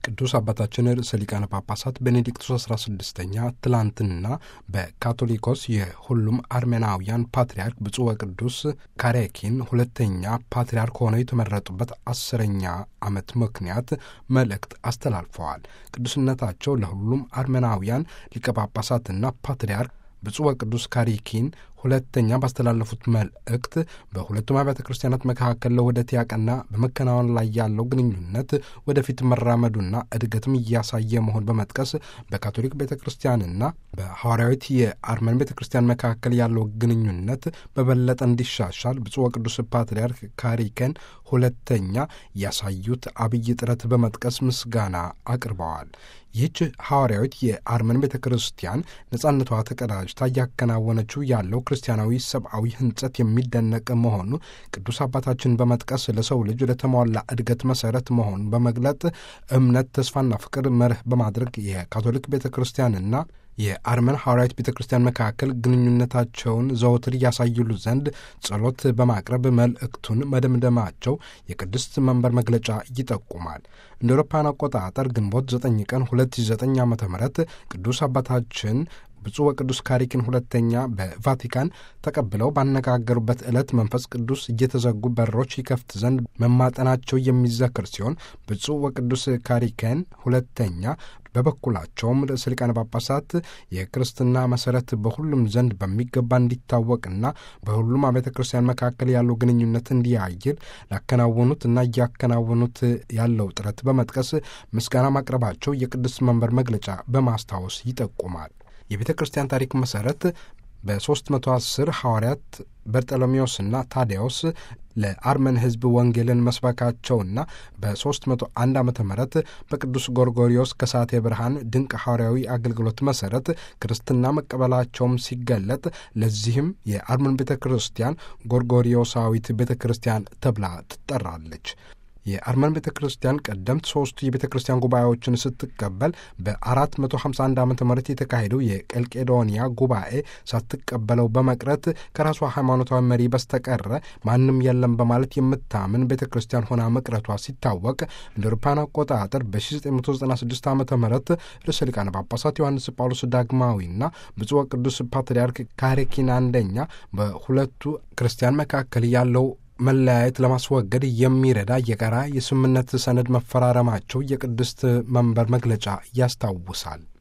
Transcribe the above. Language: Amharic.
ቅዱስ አባታችን ርዕሰ ሊቃነ ጳጳሳት ቤኔዲክቱስ 16ኛ ትላንትና በካቶሊኮስ የሁሉም አርሜናውያን ፓትርያርክ ብፁዕ ወቅዱስ ካሬኪን ሁለተኛ ፓትርያርክ ሆነው የተመረጡበት አስረኛ ዓመት ምክንያት መልእክት አስተላልፈዋል። ቅዱስነታቸው ለሁሉም አርሜናውያን ሊቀ ጳጳሳትና ፓትርያርክ ብፁዕ ወቅዱስ ካሪኪን ሁለተኛ ባስተላለፉት መልእክት በሁለቱም አብያተ ክርስቲያናት መካከል ለውህደት ያቀና በመከናወን ላይ ያለው ግንኙነት ወደፊት መራመዱና እድገትም እያሳየ መሆን በመጥቀስ በካቶሊክ ቤተ ክርስቲያንና በሐዋርያዊት የአርመን ቤተ ክርስቲያን መካከል ያለው ግንኙነት በበለጠ እንዲሻሻል ብፁዕ ወቅዱስ ፓትርያርክ ካሪከን ሁለተኛ ያሳዩት አብይ ጥረት በመጥቀስ ምስጋና አቅርበዋል። ይህች ሐዋርያዊት የአርመን ቤተ ክርስቲያን ነጻነቷ ተቀዳጅታ እያከናወነችው ያለው ክርስቲያናዊ ሰብአዊ ሕንጸት የሚደነቅ መሆኑ ቅዱስ አባታችን በመጥቀስ ለሰው ልጅ ለተሟላ እድገት መሰረት መሆኑን በመግለጥ እምነት፣ ተስፋና ፍቅር መርህ በማድረግ የካቶሊክ ቤተ ክርስቲያንና የአርመን ሐዋርያዊት ቤተ ክርስቲያን መካከል ግንኙነታቸውን ዘወትር ያሳይሉ ዘንድ ጸሎት በማቅረብ መልእክቱን መደምደማቸው የቅድስት መንበር መግለጫ ይጠቁማል። እንደ አውሮፓውያን አቆጣጠር ግንቦት 9 ቀን 2009 ዓ ም ቅዱስ አባታችን ብፁዕ ወቅዱስ ካሪኪን ሁለተኛ በቫቲካን ተቀብለው ባነጋገሩበት ዕለት መንፈስ ቅዱስ እየተዘጉ በሮች ይከፍት ዘንድ መማጠናቸው የሚዘክር ሲሆን ብፁዕ ወቅዱስ ካሪከን ሁለተኛ በበኩላቸውም ርዕሰ ሊቃነ ጳጳሳት የክርስትና መሠረት በሁሉም ዘንድ በሚገባ እንዲታወቅና በሁሉም አብያተ ክርስቲያን መካከል ያለው ግንኙነት እንዲያይል ላከናወኑት እና እያከናወኑት ያለው ጥረት በመጥቀስ ምስጋና ማቅረባቸው የቅዱስ መንበር መግለጫ በማስታወስ ይጠቁማል። የቤተ ክርስቲያን ታሪክ መሠረት በ310 ሐዋርያት በርጠሎሜዎስና ታዲያዎስ ለአርመን ሕዝብ ወንጌልን መስበካቸውና በ301 ዓ ም በቅዱስ ጎርጎሪዮስ ከሳቴ ብርሃን ድንቅ ሐዋርያዊ አገልግሎት መሠረት ክርስትና መቀበላቸውም ሲገለጥ ለዚህም የአርመን ቤተ ክርስቲያን ጎርጎሪዮሳዊት ቤተ ክርስቲያን ተብላ ትጠራለች። የአርመን ቤተ ክርስቲያን ቀደምት ሦስቱ የቤተ ክርስቲያን ጉባኤዎችን ስትቀበል በ451 ዓ ም የተካሄደው የቀልቄዶንያ ጉባኤ ሳትቀበለው በመቅረት ከራሷ ሃይማኖታዊ መሪ በስተቀረ ማንም የለም በማለት የምታምን ቤተ ክርስቲያን ሆና መቅረቷ ሲታወቅ እንደ አውሮፓውያን አቆጣጠር በ1996 ዓ ም ርዕሰ ሊቃነ ጳጳሳት ዮሐንስ ጳውሎስ ዳግማዊና ብፁዕ ወቅዱስ ፓትርያርክ ካሬኪን አንደኛ በሁለቱ ክርስቲያን መካከል ያለው መለያየት ለማስወገድ የሚረዳ የጋራ የስምምነት ሰነድ መፈራረማቸው የቅድስት መንበር መግለጫ ያስታውሳል።